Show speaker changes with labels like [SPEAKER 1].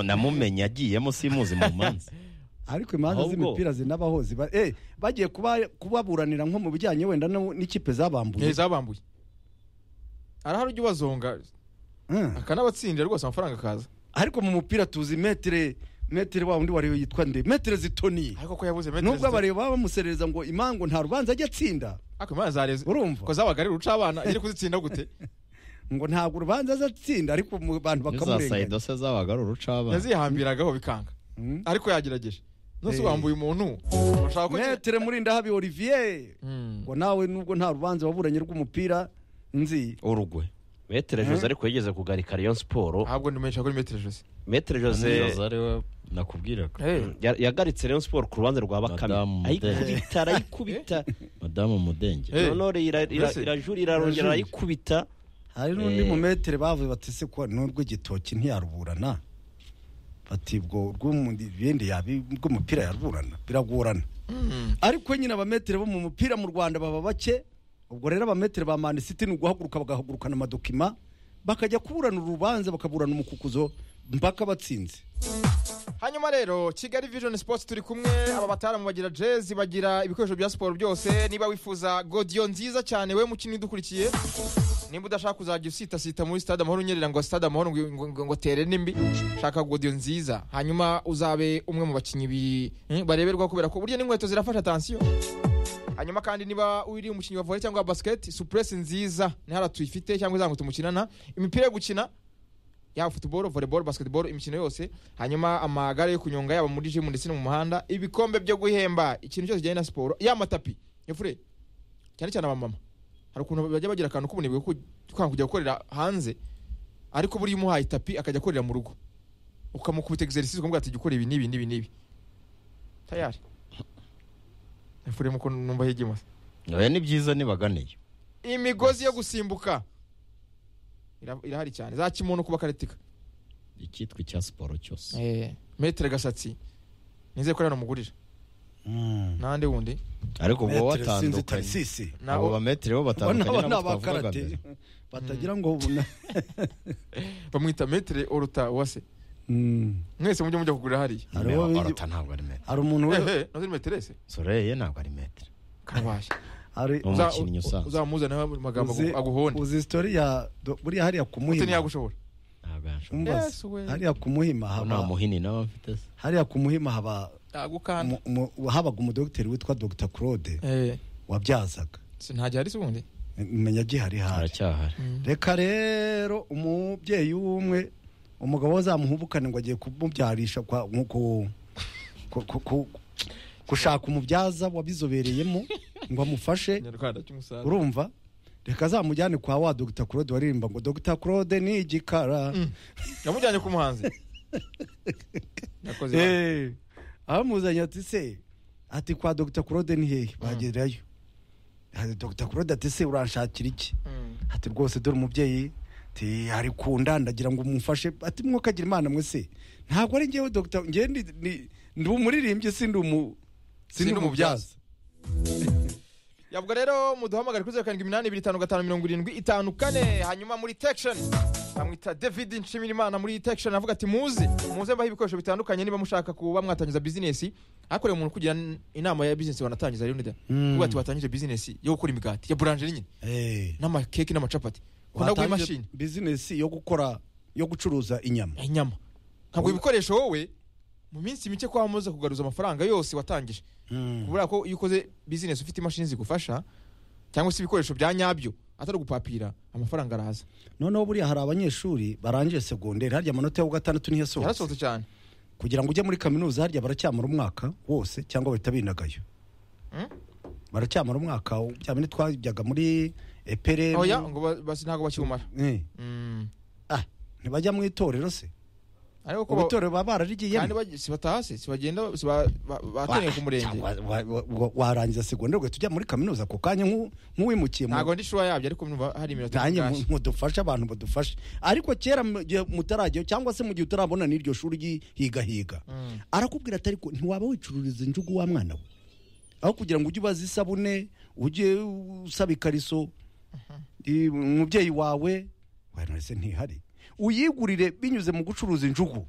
[SPEAKER 1] namumenye agiyemo simuzi mu manza
[SPEAKER 2] ariko imanza
[SPEAKER 1] Ahubwo-
[SPEAKER 2] z'imipira zinabaho ziba eh bagiye kuba kubaburanira nko mu bijyanye wenda no- n'ikipe zabambuye
[SPEAKER 3] zabambuye arahari ujya ubazonga
[SPEAKER 2] Mm.
[SPEAKER 3] akanabatsindira rwose amafaranga akaza
[SPEAKER 2] ariko mu mupira tuzi metire metire wa undi wariyo yitwa nde metire zitoni
[SPEAKER 3] ariko ko yabuze metero
[SPEAKER 2] nubwo
[SPEAKER 3] zitatu-
[SPEAKER 2] abareba baba bamuserereza ngo imango nta rubanza ajya atsinda
[SPEAKER 3] ariko imana zareze
[SPEAKER 2] urumva
[SPEAKER 3] ko zabaga ari uruca abana agiye kuzitsinda gute
[SPEAKER 2] ngo ntabwo urubanza aza atsinda ariko mu bantu
[SPEAKER 1] n'iza
[SPEAKER 2] bakamurenganya
[SPEAKER 1] sayidose zabaga ari urucabana
[SPEAKER 3] yazihambiragaho bikanga
[SPEAKER 2] Mm.
[SPEAKER 3] ariko yagerageje nose
[SPEAKER 2] Eh.
[SPEAKER 3] wambuye umuntu urashaka ko
[SPEAKER 2] metire murindahabi olivier
[SPEAKER 3] Mm.
[SPEAKER 2] ngo nawe nubwo nta rubanza waburanye rw'umupira nzi
[SPEAKER 1] urugwe
[SPEAKER 4] metere jose ariko yigeze kugarika rayon siporo
[SPEAKER 3] ntabwo ndimenyesha kuri metero jose
[SPEAKER 4] metere
[SPEAKER 1] niyoza
[SPEAKER 4] jose
[SPEAKER 1] ariwe nakubwiraga
[SPEAKER 4] ya- yagaritse rayon siporo ku ruhande rwa bakame
[SPEAKER 1] Madamu
[SPEAKER 4] ayikubita arayikubita
[SPEAKER 1] madamu mudenge
[SPEAKER 3] Eh.
[SPEAKER 4] nonore ira- ira-
[SPEAKER 3] Mbese-
[SPEAKER 4] irajura irarongera
[SPEAKER 3] irajurira.
[SPEAKER 4] arayikubita
[SPEAKER 2] hari n'undi
[SPEAKER 4] Eh.
[SPEAKER 2] mu metire bavuye batese ko n'urwo igitoki ntiyaruburana bati ubwo rw'ibindi yabi rw'umupira yaruburana biragorana ariko nyine abametire bo mu mupira mu rwanda baba bake ubwo rero abametire ba mani siti ni uguhaguruka bagahagurukana amadokima bakajya kuburana urubanza bakaburana umukukuzo mpaka batsinze
[SPEAKER 3] hanyuma rero kigali vision sports turi kumwe aba bataramu bagira jezi bagira ibikoresho bya siporo byose niba wifuza godiyo nziza cyane we mukinnyi udukurikiye nimba udashaka kuzajya usitasita muri stade amahoro unyerera ngo stade amahoro ngo- ngo- ngo ngo tere n'imbi shaka godiyo nziza hanyuma uzabe umwe mu bakinnyi bi- hmm, bareberwa kubera ko burya n'inkweto zirafasha atansiyo hanyuma kandi niba uri umukinnyi wa volley cyangwa wa basket supuresi nziza nihara tuyifite cyangwa izangu tumukinana imipira yo gukina yaba futuboro voleboro basiketiboro imikino yose hanyuma amagare yo kunyonga yaba muri jimu ndetse no mu muhanda ibikombe byo guhemba ikintu cyose kijyanye na siporo ya matapi efure cyane cyane abamama hari ukuntu bajya bagira akantu k'ubunebwe ko kwanga kujya gukorera hanze ariko buriya umuhaye itapi akajya akorera mu rugo ukamukubita exercise ukamubwira ati jya ukora ibi n'ibi n'ibi n'ibi tayari efure muko numva higimasa
[SPEAKER 1] oya ni byiza nibaganiye
[SPEAKER 3] imigozi yo gusimbuka Ira- irahari cyane za kimuntu kuba karetika
[SPEAKER 1] icyitwa icya siporo cyose
[SPEAKER 3] metero gasatsi nizeye ko rero namugurira nande wundi
[SPEAKER 1] ariko ubwo
[SPEAKER 2] Metire sinzi
[SPEAKER 1] batandukanye
[SPEAKER 2] tarisisi
[SPEAKER 1] abo
[SPEAKER 3] nabo
[SPEAKER 1] bametire bo batandukanye
[SPEAKER 2] nabo ni
[SPEAKER 1] n'abo twavugaga
[SPEAKER 2] abakarate
[SPEAKER 1] mbere
[SPEAKER 2] batagira ngo buna-
[SPEAKER 3] bamwita metero oruta uwase
[SPEAKER 2] Mm.
[SPEAKER 3] mwese mujye mujya kugurira hariya
[SPEAKER 2] Hariho
[SPEAKER 1] Niba
[SPEAKER 2] bindi-
[SPEAKER 1] orota ntabwo ari metero
[SPEAKER 2] hari umuntu we-
[SPEAKER 3] ehe nazo ni metero ese
[SPEAKER 1] soreye ntabwo ari metero
[SPEAKER 3] karabaye
[SPEAKER 2] hari
[SPEAKER 1] Ni umukinnyi usanzwe
[SPEAKER 3] uzamuzane mu magambo
[SPEAKER 2] uzi-
[SPEAKER 3] agu- aguhonde
[SPEAKER 2] uzi sitori ya do- buriya hariya ku
[SPEAKER 3] ute
[SPEAKER 2] muhima
[SPEAKER 3] ntiyagushobora
[SPEAKER 1] ntabwo yanshobora
[SPEAKER 2] Umubaze.
[SPEAKER 3] Yes, we.
[SPEAKER 2] hariya ku muhima
[SPEAKER 1] nta
[SPEAKER 2] haba
[SPEAKER 1] muhini nawe mfite se
[SPEAKER 2] hariya ku muhima haba
[SPEAKER 3] yagukanda
[SPEAKER 2] mu- mu- habaga umudogiteri witwa dr claude wabyazaga
[SPEAKER 3] ntajya hari se ubundi
[SPEAKER 2] menya gihari hari
[SPEAKER 1] aracyahari
[SPEAKER 2] reka rero umubyeyi w'umwe umugabo we azamuhubukane ngo agiye kumubyarisha kwa- mu- ku- ku- ku- ku- gushaka umubyaza wabizobereyemo ngo amufashe
[SPEAKER 3] inyarwanda cy'umusaruro
[SPEAKER 2] urumva reka azamujyane kwa wa dr claude waririmba ngo dr claude ni igikara
[SPEAKER 3] yamujyanye ku muhanzi nakoze ibanga.
[SPEAKER 2] Eh, amuzanye ati se ati kwa dr claude ni hehe bagerayo Ati, dr claude ati se uranshakira iki
[SPEAKER 3] Mm.
[SPEAKER 2] ati rwose dore umubyeyi ati hari kunda ndagira ngo mumfashe ati mwokagira imana mwe se ntabwo ari ngewe dr ngewe ndi- ni- ndi umuririmbyi si ndi umu si ndi
[SPEAKER 3] Sindi
[SPEAKER 2] umubyaza
[SPEAKER 3] yavuga rero muduhamagare kuri zeru karindwi iminani ibiri itanu gatanu mirongo irindwi itanu kane hanyuma muri tekisheni bamwita david nshimirimana muri tekisheni avuga ati muze muze mbaho ibikoresho bitandukanye niba mushaka kuba mwatangiza bizinesi hakorewe umuntu kugira n- inama ya bizinesi wanatangiza rero nida
[SPEAKER 2] Mm.
[SPEAKER 3] uvuga ati watangije bizinesi yo gukora imigati ya buranjeri nyine
[SPEAKER 2] Eh,
[SPEAKER 3] n'amakeke n'amacapati ukunda guha
[SPEAKER 2] watangiye
[SPEAKER 3] imashini
[SPEAKER 2] bizinesi yo gukora yo gucuruza inyama
[SPEAKER 3] ya inyama ntabwo ibikoresho wowe mu minsi mike kwa muze kugaruza amafaranga yose watangije kubera ko iyo ukoze bizinesi ufite imashini zigufasha cyangwa se ibikoresho bya nyabyo atari ugupapira amafaranga araza
[SPEAKER 2] noneho buriya hari abanyeshuri barangije segonderi harya amanota yo gatandatu ntiyasohotse
[SPEAKER 3] yarasohotse cyane
[SPEAKER 2] kugira ngo ujye muri kaminuza harya baracyamara umwaka wose cyangwa bahita binagayo
[SPEAKER 3] Hmm?
[SPEAKER 2] baracyamara umwaka bya bindi twajyaga muri epere
[SPEAKER 3] oya ngo ba- basi ntabwo bakiwumara
[SPEAKER 2] Eh,
[SPEAKER 3] Mm.
[SPEAKER 2] ah, ntibajya mu itorero se
[SPEAKER 3] ariko ko ba-
[SPEAKER 2] itorero baba bararigiyemo
[SPEAKER 3] kandi bagi- sibataha se sibagenda siba- ba- batoniye ku murenge
[SPEAKER 2] Cyangwa wa- wa- wa- warangiza segonderi ugahita ujya muri kaminuza ako kanya nk'u- nk'uwimukiye mu
[SPEAKER 3] ntabwo ndi shuwa yabyo ariko numva hari iminota
[SPEAKER 2] nanjye
[SPEAKER 3] mukashe.
[SPEAKER 2] mudufashe abantu badufashe ariko kera mu gihe mutarajyayo cyangwa se mu gihe utarabona n'iryo shuri ryihigahiga
[SPEAKER 3] Mm.
[SPEAKER 2] arakubwira ati ariko ntiwaba wicururiza injugu wa mwana we aho kugira ngo ujye ubaza isabune ujye usaba ikariso i- umubyeyi wawe wese ntihari uyigurire binyuze mu gucuruza injugu